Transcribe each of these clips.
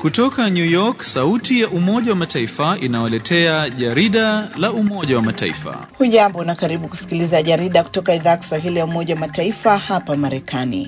Kutoka New York, sauti ya Umoja wa Mataifa inawaletea jarida la Umoja wa Mataifa. Hujambo na karibu kusikiliza jarida kutoka idhaa ya Kiswahili ya Umoja wa Mataifa hapa Marekani.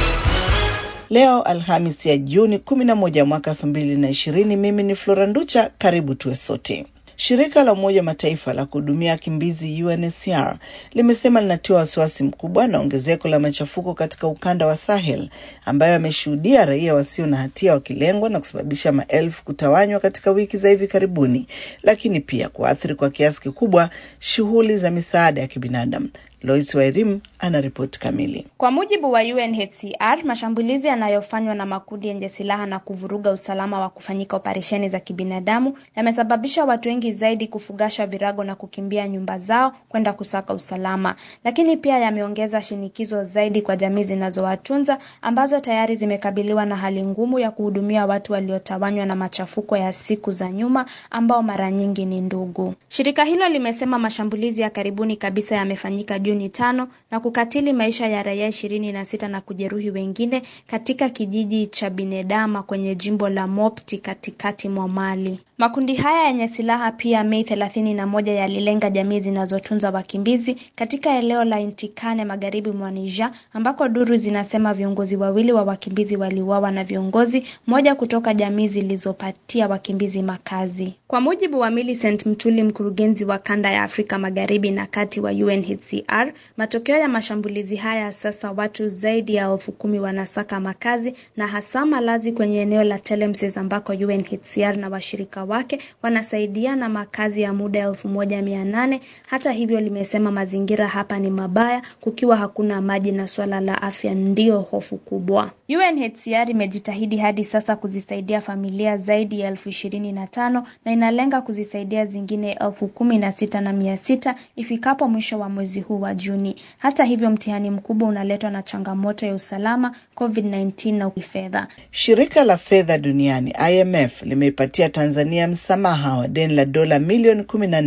Leo Alhamis ya Juni 11 mwaka 2020. Mimi ni Flora Nducha, karibu tuwe sote. Shirika la Umoja wa Mataifa la kuhudumia wakimbizi UNHCR limesema linatiwa wasiwasi mkubwa na ongezeko la machafuko katika ukanda wa Sahel ambayo ameshuhudia raia wasio na hatia wakilengwa na kusababisha maelfu kutawanywa katika wiki za hivi karibuni, lakini pia kuathiri kwa kiasi kikubwa shughuli za misaada ya kibinadamu. Lois Wairim ana ripoti kamili. Kwa mujibu wa UNHCR, mashambulizi yanayofanywa na makundi yenye silaha na kuvuruga usalama wa kufanyika operesheni za kibinadamu yamesababisha watu wengi zaidi kufugasha virago na kukimbia nyumba zao kwenda kusaka usalama, lakini pia yameongeza shinikizo zaidi kwa jamii zinazowatunza ambazo tayari zimekabiliwa na hali ngumu ya kuhudumia watu waliotawanywa na machafuko ya siku za nyuma ambao mara nyingi ni ndugu. Shirika hilo limesema mashambulizi ya karibuni kabisa yamefanyika Juni tano na kukatili maisha ya raia ishirini na sita na kujeruhi wengine katika kijiji cha Binedama kwenye jimbo la Mopti katikati mwa Mali. Makundi haya yenye silaha pia Mei thelathini na moja yalilenga jamii zinazotunza wakimbizi katika eneo la Intikane magharibi mwa Niger, ambako duru zinasema viongozi wawili wa wakimbizi waliuawa na viongozi moja kutoka jamii zilizopatia wakimbizi makazi. Kwa mujibu wa Millicent Mtuli, mkurugenzi wa kanda ya Afrika magharibi na kati wa UNHCR, matokeo ya mashambulizi haya sasa watu zaidi ya elfu kumi wanasaka makazi na hasa malazi kwenye eneo la Telemses ambako UNHCR na washirika wake wanasaidia na makazi ya muda elfu moja mia nane. Hata hivyo, limesema mazingira hapa ni mabaya, kukiwa hakuna maji na swala la afya ndiyo hofu kubwa. UNHCR imejitahidi hadi sasa kuzisaidia familia zaidi ya elfu ishirini na tano na inalenga kuzisaidia zingine elfu kumi na sita na mia sita ifikapo mwisho wa mwezi huu wa Juni. Hata hivyo, mtihani mkubwa unaletwa na changamoto ya usalama, COVID-19 na fedha. Shirika la fedha duniani IMF limeipatia Tanzania msamaha wa deni la dola milioni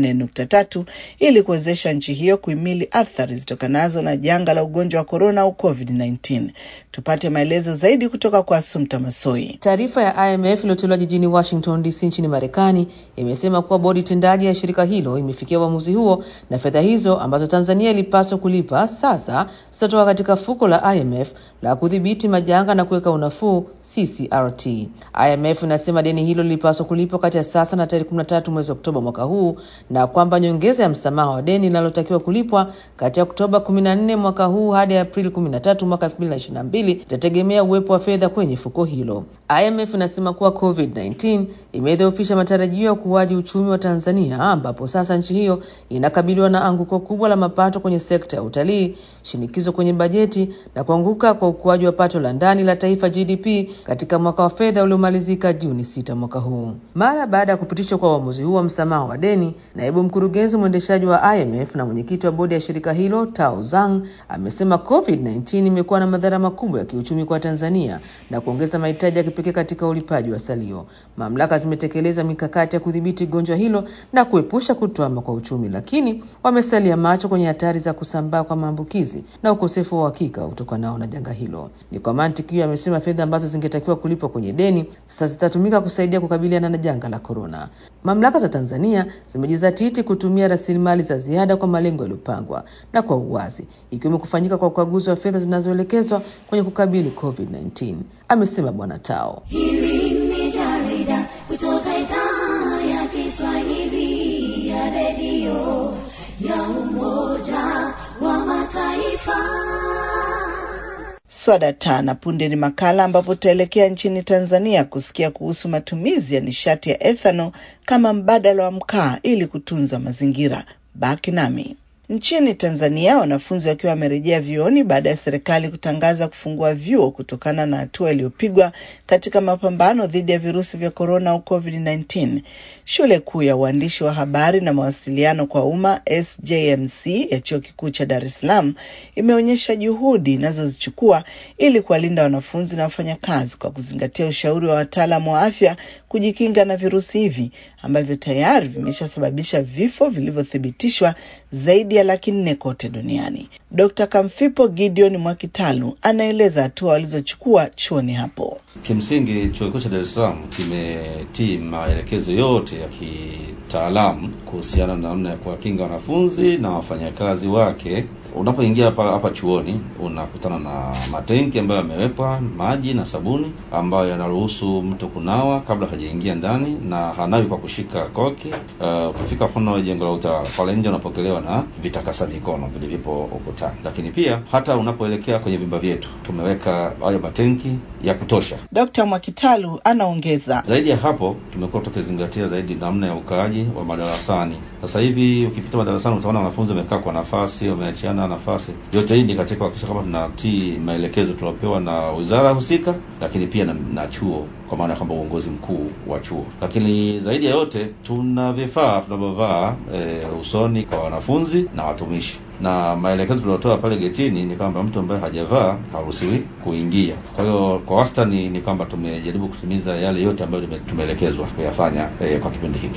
14.3 ili kuwezesha nchi hiyo kuhimili athari zitokanazo na janga la ugonjwa wa korona au COVID-19. Tupate maelezo zaidi kutoka kwa Asumta Masoi. Taarifa ya IMF iliyotolewa jijini Washington DC nchini Marekani imesema kuwa bodi tendaji ya shirika hilo imefikia uamuzi huo na fedha hizo ambazo Tanzania ilipaswa kulipa sasa zitatoka katika fuko la IMF la kudhibiti majanga na kuweka unafuu CCRT. IMF inasema deni hilo lilipaswa kulipwa kati ya sasa na tarehe 13 mwezi Oktoba mwaka huu na kwamba nyongeza ya msamaha wa deni linalotakiwa kulipwa kati ya Oktoba 14 mwaka huu hadi Aprili 13 mwaka 2022 itategemea uwepo wa fedha kwenye fuko hilo. IMF inasema kuwa COVID-19 imedhoofisha matarajio ya ukuaji uchumi wa Tanzania ambapo sasa nchi hiyo inakabiliwa na anguko kubwa la mapato kwenye sekta ya utalii, shinikizo kwenye bajeti na kuanguka kwa ukuaji wa pato la ndani la taifa GDP katika mwaka wa fedha uliomalizika Juni sita mwaka huu. Mara baada ya kupitishwa kwa uamuzi huu wa msamaha wa deni, naibu mkurugenzi mwendeshaji wa IMF na mwenyekiti wa bodi ya shirika hilo Tao Zhang amesema COVID-19 imekuwa na madhara makubwa ya kiuchumi kwa Tanzania na kuongeza mahitaji ya kipekee katika ulipaji wa salio. Mamlaka zimetekeleza mikakati ya kudhibiti gonjwa hilo na kuepusha kutwama kwa uchumi, lakini wamesalia macho kwenye hatari za kusambaa kwa maambukizi na ukosefu wa uhakika utokanao na janga hilo. Ni kwa mantiki hiyo amesema fedha ambazo zingetakiwa kulipwa kwenye deni sasa zitatumika kusaidia kukabiliana na janga la korona. Mamlaka za Tanzania zimejizatiti kutumia rasilimali za ziada kwa malengo yaliyopangwa na kwa uwazi, ikiwemo kufanyika kwa ukaguzi wa fedha zinazoelekezwa kwenye kukabili COVID-19, amesema Bwana Tao. Hili ni jarida kutoka idhaa ya Kiswahili ya redio ya Umoja wa Mataifa. Swada tana punde ni makala ambapo tutaelekea nchini Tanzania kusikia kuhusu matumizi ya nishati ya ethanol kama mbadala wa mkaa ili kutunza mazingira. Baki nami. Nchini Tanzania, wanafunzi wakiwa wamerejea vyuoni baada ya serikali kutangaza kufungua vyuo kutokana na hatua iliyopigwa katika mapambano dhidi ya virusi vya korona au COVID-19. Shule kuu ya uandishi wa habari na mawasiliano kwa umma SJMC ya chuo kikuu cha Dar es Salaam imeonyesha juhudi inazozichukua ili kuwalinda wanafunzi na wafanyakazi kwa kuzingatia ushauri wa wataalamu wa afya kujikinga na virusi hivi ambavyo tayari vimeshasababisha vifo vilivyothibitishwa zaidi ya ya laki nne kote duniani. Dr. Kamfipo Gideon Mwakitalu anaeleza hatua walizochukua chuoni hapo. Kimsingi, chuo kikuu cha Dar es Salaam kimetii maelekezo yote ya kitaalamu kuhusiana na namna ya kuwakinga wanafunzi na wafanyakazi wake. Unapoingia hapa hapa chuoni unakutana na matenki ambayo yamewekwa maji na sabuni ambayo yanaruhusu mtu kunawa kabla hajaingia ndani, na hanawi kwa kushika koki. Uh, ukifika mfano jengo la utawala pale nje unapokelewa na vitakasa mikono vilivyopo ukutani, lakini pia hata unapoelekea kwenye vyumba vyetu tumeweka hayo matenki ya kutosha. Dr. Mwakitalu anaongeza. Zaidi ya hapo, tumekuwa tukizingatia zaidi namna ya ukaaji wa madarasani. Sasa hivi ukipita madarasani utaona wanafunzi wamekaa kwa nafasi, wameachiana nafasi. Yote hii ni katika kuhakikisha kwamba tunatii maelekezo tuliopewa na wizara husika, lakini pia na, na chuo kwa maana ya kwamba uongozi mkuu wa chuo. Lakini zaidi ya yote tuna vifaa tunavyovaa e, usoni kwa wanafunzi na watumishi, na maelekezo tuliotoa pale getini ni kwamba mtu ambaye hajavaa haruhusiwi kuingia. Kwa hiyo kwa wastani ni kwamba tumejaribu kutimiza yale yote ambayo tumeelekezwa kuyafanya e, kwa kipindi hiki.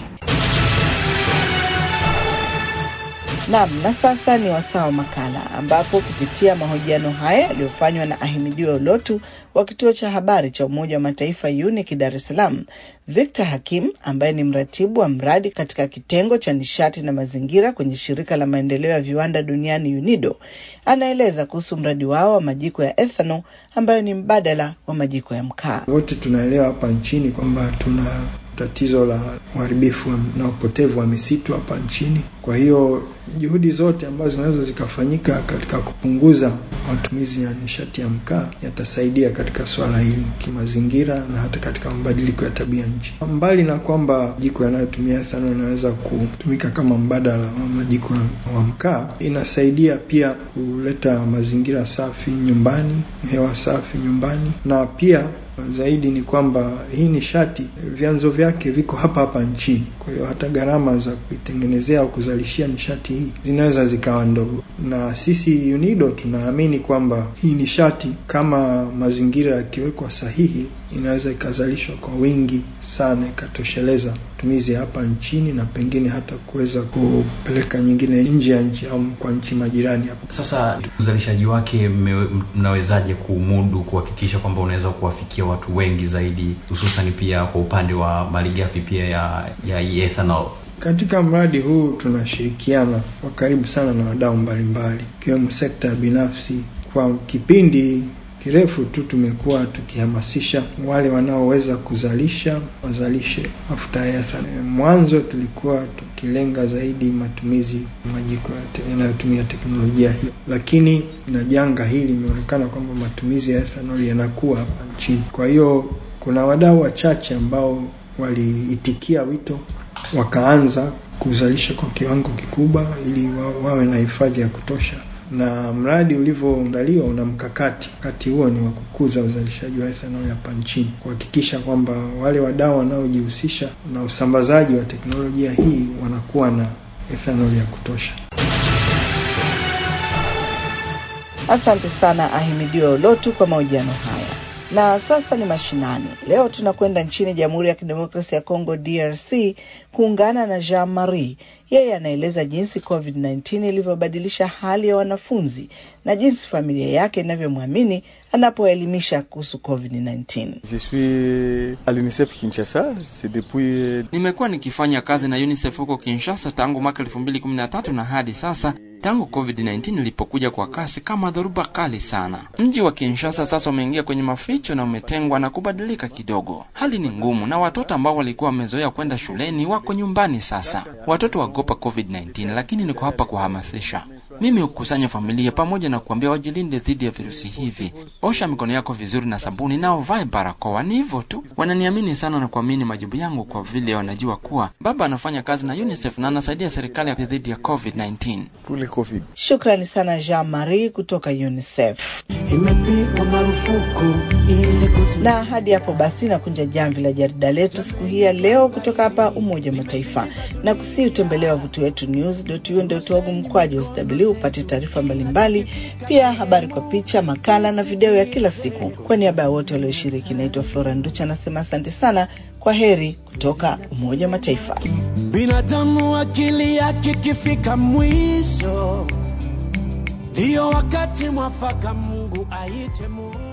Naam, na sasa ni wasaa wa makala ambapo kupitia mahojiano haya yaliyofanywa na Ahimidiwe Ulotu wa kituo cha habari cha Umoja wa Mataifa UNIC Dar es Salaam, Victor Hakim ambaye ni mratibu wa mradi katika kitengo cha nishati na mazingira kwenye shirika la maendeleo ya viwanda duniani UNIDO, anaeleza kuhusu mradi wao wa majiko ya ethanol ambayo ni mbadala wa majiko ya mkaa. Wote tunaelewa hapa nchini kwamba tuna tatizo la uharibifu na upotevu wa misitu hapa nchini. Kwa hiyo juhudi zote ambazo zinaweza zikafanyika katika kupunguza matumizi ya nishati ya mkaa yatasaidia katika swala hili kimazingira na hata katika mabadiliko ya tabia nchi. Mbali na kwamba jiko yanayotumia ethanol inaweza kutumika kama mbadala wa majiko wa mkaa, inasaidia pia kuleta mazingira safi nyumbani, hewa safi nyumbani, na pia zaidi ni kwamba hii nishati vyanzo vyake viko hapa hapa nchini. Kwa hiyo hata gharama za kuitengenezea au kuzalishia nishati hii zinaweza zikawa ndogo, na sisi UNIDO tunaamini kwamba hii nishati kama mazingira yakiwekwa sahihi, inaweza ikazalishwa kwa wingi sana, ikatosheleza matumizi hapa nchini na pengine hata kuweza kupeleka nyingine nje ya nchi au kwa nchi majirani hapa. Sasa uzalishaji wake mnawezaje kumudu kuhakikisha kwamba unaweza kuwafikia watu wengi zaidi, hususan pia kwa upande wa malighafi pia ya ya ethanol? Katika mradi huu tunashirikiana kwa karibu sana na wadau mbalimbali ikiwemo sekta ya binafsi. Kwa kipindi kirefu tu tumekuwa tukihamasisha wale wanaoweza kuzalisha wazalishe mafuta ya ethanol. Mwanzo tulikuwa tukilenga zaidi matumizi majiko yanayotumia teknolojia hiyo, lakini na janga hili imeonekana kwamba matumizi ya ethanol yanakuwa hapa nchini. Kwa hiyo kuna wadau wachache ambao waliitikia wito wakaanza kuzalisha kwa kiwango kikubwa ili wa, wawe na hifadhi ya kutosha na mradi ulivyoandaliwa una mkakati. Mkakati huo ni wa kukuza uzalishaji wa ethanol hapa nchini, kuhakikisha kwamba wale wadau wanaojihusisha na usambazaji wa teknolojia hii wanakuwa na ethanol ya kutosha. Asante sana Ahimidiwe Ulotu kwa mahojiano haya. Na sasa ni mashinani. Leo tunakwenda nchini Jamhuri ya Kidemokrasia ya Kongo, DRC, kuungana na Jean Marie. Yeye anaeleza jinsi COVID-19 ilivyobadilisha hali ya wanafunzi na jinsi familia yake inavyomwamini anapoelimisha kuhusu COVID-19. Je suis à l'UNICEF Kinshasa, c'est depuis Nimekuwa nikifanya kazi na UNICEF huko Kinshasa tangu mwaka 2013 na hadi sasa tangu COVID-19 ilipokuja kwa kasi kama dhoruba kali sana. Mji wa Kinshasa sasa umeingia kwenye maficho na umetengwa na kubadilika kidogo. Hali ni ngumu na watoto ambao walikuwa wamezoea kwenda shuleni wako nyumbani sasa. Watoto wagopa COVID-19, lakini niko hapa kuhamasisha. Mimi hukusanya familia pamoja na kuambia wajilinde dhidi ya virusi hivi. Osha mikono yako vizuri na sabuni na uvae barakoa. Ni hivyo tu. Wananiamini sana na kuamini majibu yangu kwa vile wanajua kuwa baba anafanya kazi na UNICEF na anasaidia serikali dhidi ya COVID-19. pour le Covid. Shukrani sana Jean Marie kutoka UNICEF. imepigwa marufuku ili kutu Na hadi hapo basi nakunja jamvi la jarida letu siku hii ya leo kutoka hapa Umoja wa Mataifa, na kusii utembelee wavuti wetu news.un.org mkwaju sw ili upate taarifa mbalimbali, pia habari kwa picha, makala na video ya kila siku. Kwa niaba ya wote walioshiriki, naitwa Flora Nducha, anasema asante sana. Kwa heri kutoka Umoja wa Mataifa. Binadamu akili yake kifika mwisho, ndiyo wakati mwafaka Mungu aite Mungu.